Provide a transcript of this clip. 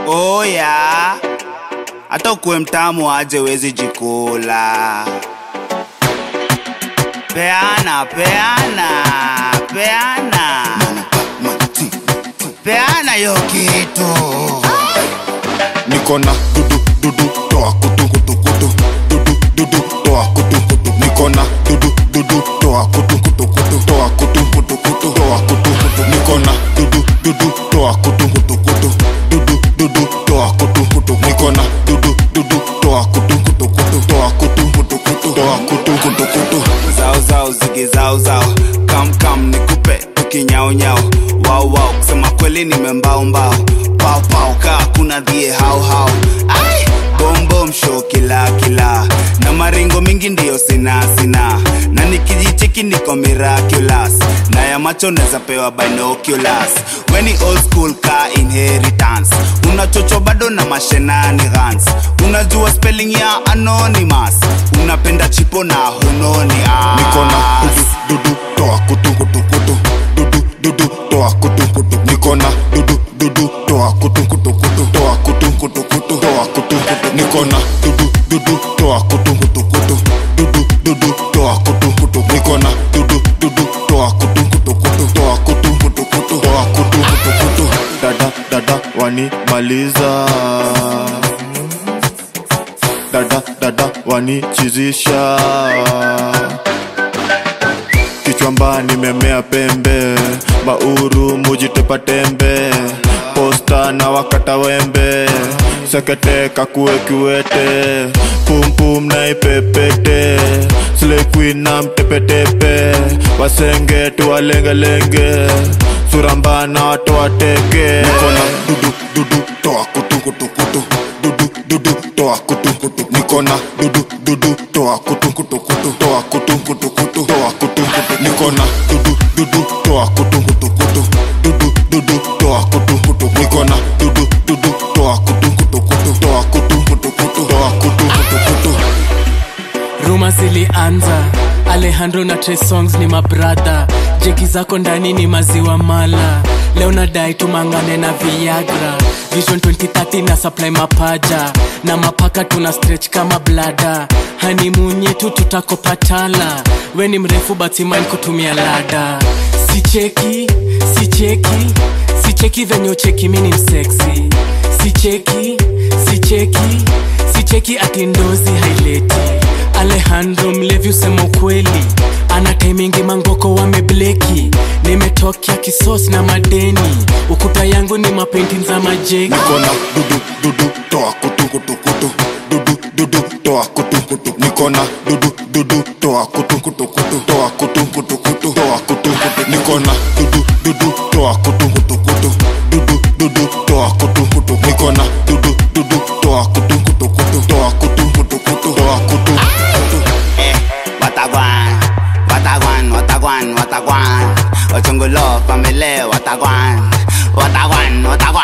oya hata ukuwe mtamu aje wezi jikula peana peana peana peana yo kitu niko na dudu dudu toa kutu kutu kutu dudu dudu toa kutu kutu niko na dudu dudu toa kutu kutu kutu toa kutu kutu kutu toa kutu kutu niko na dudu dudu toa kutu kutu kutu dudu dudu toa kutu kutu niko na dudu dudu toa kutu kutu kutu toa kutu kutu kutu toa kutu kutu kutu zao zao zigi zao zao kam kam nikupe tukinyaunyao wao wao kusema kweli nimembao mbao pao pao kaa kuna dhie hao hao ai bombom show kila kila na maringo mingi ndiyo sina sina na nikijicheki niko miraculous na ya macho neza pewa binoculars weni old school ka inheritance unachocho bado na mashenanigans unajua spelling ya anonymous unapenda chipo na hunoni niko na dudu dudu toa kutu kutu kutu dudu dudu toa kutu kutu niko na dudu dudu toa kutu kutu kutu toa kutu kutu kutu toa kutu kutu niko na dudu dudu toa kutu kutu kutu dudu dudu toa kutu kutu niko na dudu dudu toa kutu kutu kutu toa kutu kutu kutu toa kutu kutu kutu dada dada wani maliza dada dada wanichizisha kichwamba nimemea pembe mauru mujitepa tembe posta na wakata wembe sekete kakue kiwete pumpum na ipepete slequin na mtepetepe wasenge tuwalengelenge suramba watu wateke nikona dudu dudu toa kutu kutu kutu dudu dudu toa kutu kutu nikona dudu dudu toa kutu kutu kutu toa kutu kutu kutu toa kutu kutu nikona dudu dudu toa kutu kutu kutu dudu dudu toa kutu kutu nikona dudu dudu toa kutu kutu kutu toa kutu kutu kutu toa kutu kutu kutu ruma zilianza alejandro na Trey songs ni mabradha jeki zako ndani ni maziwa mala leo nadai tumangane na viagra vision 2030 na supply mapaja na mapaka tuna stretch kama blada hanimunyetu tutakopatala we ni mrefu batimain kutumia lada sicheki sicheki sicheki venye ucheki mini mseksi sicheki sicheki sicheki ati ndozi haileti alejandro mlevi usema ukweli ana taimingi mangoko wamebleki nimetokea kisos na madeni ukuta yangu ni mapentin za majeki nikona dudu dudu toa kutu kutu kutu dudu dudu toa kutu kutu nikona dudu dudu toa kutu kutu kutu toa kutu kutu kutu toa kutu kutu nikona dudu dudu toa kutu kutu kutu dudu dudu toa kutu kutu nikona dudu dudu toa kutu kutu kutu toa kutu kutu kutu toa kutu kutu eh, watagwan watagwan watagwan watagwan ochungulo famile watagwan watagwan watagwan